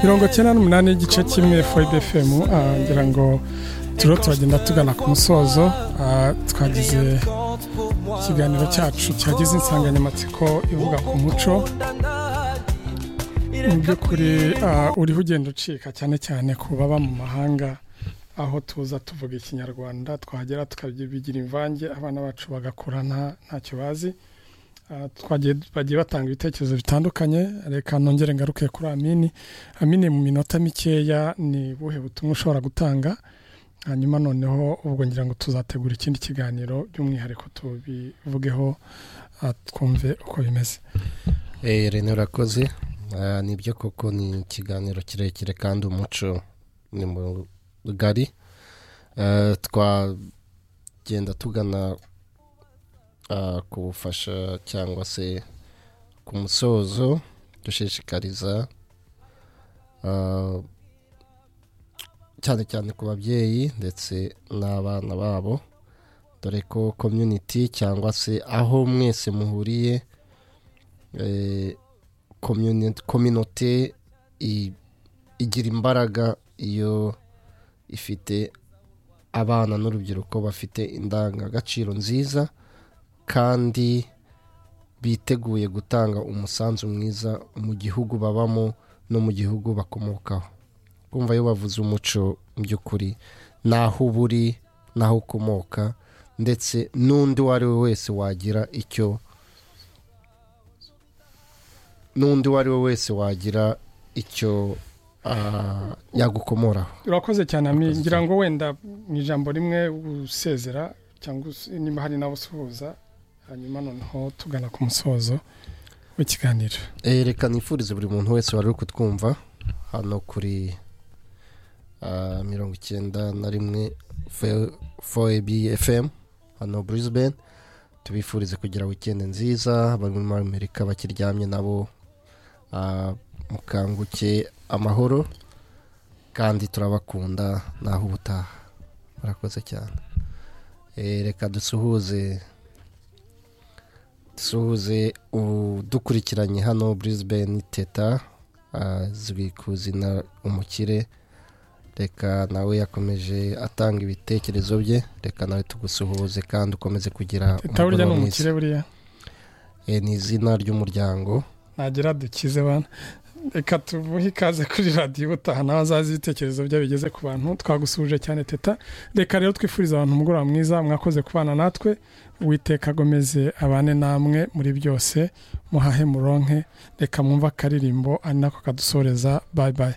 mirongo icyenda n'umunani igice kimwe foyide fm ngira ngo turiho turagenda tugana ku musozo ah, twagize ikiganiro cyacu cyagize insanganyamatsiko ivuga ku muco mu by'ukuri ah, uriho ugenda ucika cyane cyane ku baba mu mahanga aho tuza tuvuga ikinyarwanda twahagera tukabigira imvange abana bacu bagakura nta ntacyo bazi Ah, twagiye bagiye batanga ibitekerezo bitandukanye reka nongere ngaruke kuri amini amini mu minota mikeya ni buhe butumwa ushobora gutanga hanyuma noneho ubwo ngira ngo tuzategura ikindi kiganiro by'umwihariko tubivugeho ah, twumve uko bimeze Eh, Rene urakoze Ah, nibyo koko ni ikiganiro kirekire kandi umuco ni mugari Ah, twagenda tugana ah, ku bufasha cyangwa se ku musozo dushishikariza ah, cyane cyane ku babyeyi ndetse n'abana babo dore ko community cyangwa se aho mwese muhuriye eh, communi- communauté i- igira imbaraga iyo ifite abana n'urubyiruko bafite indangagaciro nziza kandi biteguye gutanga umusanzu mwiza mu gihugu babamo no mu gihugu bakomokaho kumva iyo bavuze umuco mu by'ukuri n'aho uba uri n'aho ukomoka ndetse n'undi uwo ari we wese wagira icyo n'undi uwo ari we wese wagira icyo ah, yagukomoraho urakoze cyane ami Urakoze ngira ngo wenda mu ijambo rimwe usezera cyangwa us- niba hari n'abo usuhuza hanyuma noneho tugana ku musozo w'ikiganiro Eh, reka nifurize buri muntu wese wari uri kutwumva hano kuri ah, mirongo icyenda na rimwe foeb fm hano brisbane tubifurize kugira wikende nziza bari muri amerika bakiryamye nabo ah, mukanguke amahoro kandi turabakunda naho ubutaha murakoze cyane Eh, reka dusuhuze dusuhuze udukurikiranye hano brisbane teta azwi ku izina umukire reka nawe yakomeje atanga ibitekerezo bye reka nawe tugusuhuze kandi ukomeze kugira leta burya ni umugoroba mwiza. umukire buriya Eh, ni izina ry'umuryango nagira dukize bana reka tubuhe ikaze kuri radiyo ubutaha nawe azazi ibitekerezo bye bigeze ku bantu twagusuhuje cyane teta reka rero twifuriza abantu umugoroba mwiza mwakoze kubana natwe uwiteka agomeze abane namwe muri byose muhahe muronke reka mwumve akaririmbo ari nako kadusoreza bayi bayi